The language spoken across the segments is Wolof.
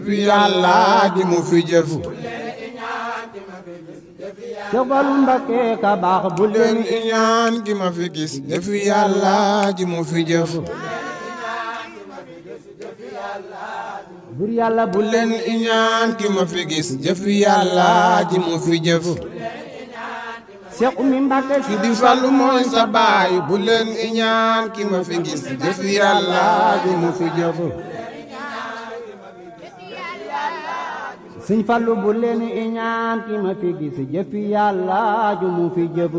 fi yàlla ji mu fi jëf Cheikh Fallou Mbacké ka baax bu leen leen iñaan gi ma fi gis jëfi yàlla ji mu fi jëf bur yàlla bu bu leen iñaan gi ma fi gis jëfi yàlla ji mu fi jëf Cheikh Oumy Mbacké si di Fallu mooy sa baay bu leen iñaan ki ma fi gis jëfi yàlla ji mu fi jëf Sëñ Fallu bu leen iñaan ki ma fi gis jëfi yàlla ju mu fi jëf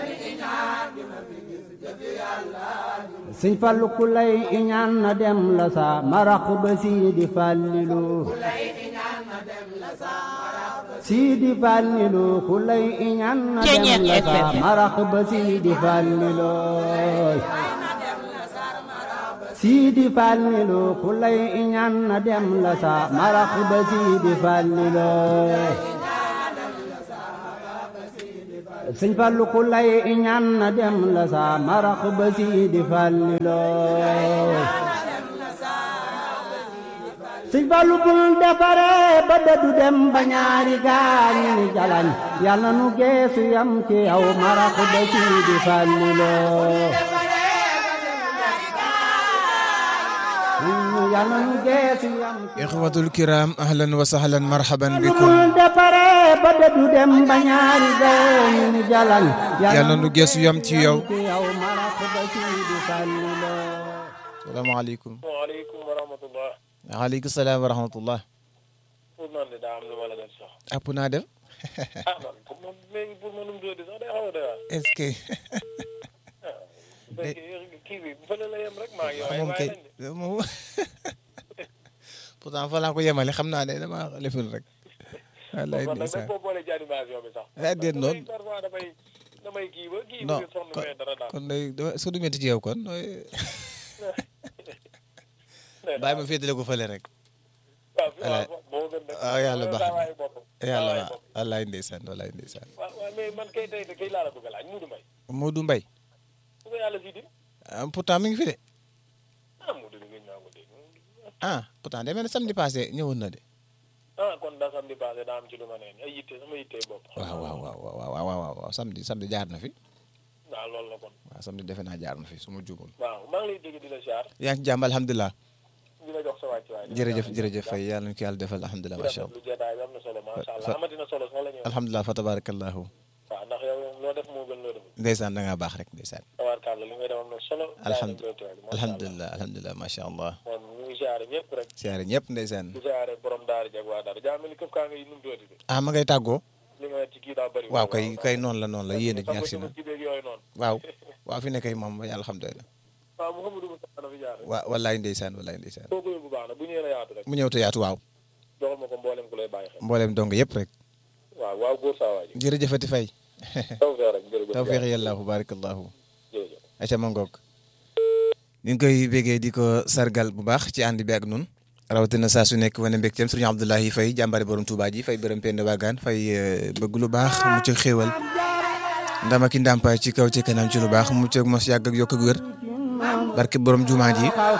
Sëñ Fallu ku lay iñaan na dem la sa marax ba Sidi Fallilu Sidi Fallilu ku lay iñaan na dem la sa marax ba Sidi Fallilu Sidi Fallilu ku lay iñaan na dem la sa marax ba Sidi Fallilu Sëñ Fallu ku lay iñaan na dem la sa marax ba Sidi Fallilu Sëñ Fallu bul defare ba dëddu dem ba ñaari gaañi ni jalañ yàlla nu geesu yam ci yow marax ba Sidi Fallilu yàlla nu geesu yam ci ixwatul kiram ahlan wa sahlan marhaban lu bikum bul defare ba dëddu dem ba ñaari gaañi ni jalañ yàlla nu geesu yam ci yow ci yow marax ba Sidi Fallilu salaamaaleykum waaleykum wa rahmatullah waaleykum salaam wa rahmatullah pour man de daa am lu ma la def sax app naa def ah man pour man léegi pour manum doodi sax day xaw a doy waar est-ce que bu fekkee kii bi fële la yem rek maa ngi yow ay moom waay kay lañ de moom pourtant fa laa ko yemale xam naa ne dama leful rek wallaay kon nag ndeysaan dañ koo boole ci animation bi sax ah déet noonu parfois damay damay kii ba kii non bi sonn kon mais dara daal kon day dama su du métti ci yow kon nooy bàyyi ma féetale ko fële rek waaw fi Voilà. waaw moo gën nag ah yàlla baax na waaye boppam yàlla waaye waaw boppam. wallaay ndeysaan wallaay ndeysaan waaw waaw mais man kay tey de kay laa la bëgg a laaj Muudu Mbay Modou Mbaye bu ko yàlla sii di ah pourtant mi ngi fi de ah Muudu bi ngeen ñaa ko dégg ah pourtant demee na samedi passé ñëwoon na de ah kon daa samedi passé daa am ci lu ma neen ay yitte sama yitte bopp waaw waaw waaw waaw waaw waaw waaw samedi samedi jaar na fi waaw loolu la kon waaw samedi defe naa jaar na fi su ma juumul waaw maa ngi lay dégg di la siyaar yaa ngi ci jàmm alhamdulilah di la jox sa wàcc waay jërëjëf jërëjëf fay yàlla na ko yàlla defal alhamdulilah macha allah lu jotaay bi am na solo macha allah fa- amati na solo sax la ñuy wax alhamdulilah fa tabarakallahu waaw ndax yow loo def moo gën loo def ndeysaan da ngaa baax rek ndeysaan tabaarkalla li ngay def am na solo alhamdulilah alhamdulilah alhamdulilah macha allah moom ñu ngi siyaare ñëpp rek siyaare ñëpp ndeysaan di siyaare borom daara jag waa daara jaa mel ni këpp kaa ngay num dooti de ah ma ngay tàggoo li nga ci kii daa bëri waaw kay kay noonu la noonu la yéene ji agsi na ci beeg yooyu noonu waaw waaw fi ne kay moom yàlla alhamdulilah waaw Mouhamadou Moussa na fi jaar rek waa wallaay ndeysaan wallaay ndeysaan kooku yóbbu baax na bu ñëwee na yaatu rek mu ñëw te yaatu waaw joxal ma ko mboolem ku lay bàyyi xel mboolem dong yëpp rek waaw waaw góor saa waa ji jërëjëfati fay taw fee rek jërëjëf tawfiq yàllaahu barakallahu jërëjëf aca ma ngoog ñu ngi koy bégee di ko sargal bu baax ci ànd bi ak nun rawatina saa su nekk wane mbégteem sëriñ Abdoulahi Faye jàmbare borom Touba ji fay bërëm pend waagaan fay euh, bëgg lu baax mu ci xéewal ndama ki ndàmpaay ci kaw ci kanam ci lu baax mu ci mos yàgg ak yokk ak wér barke borom jumaa ji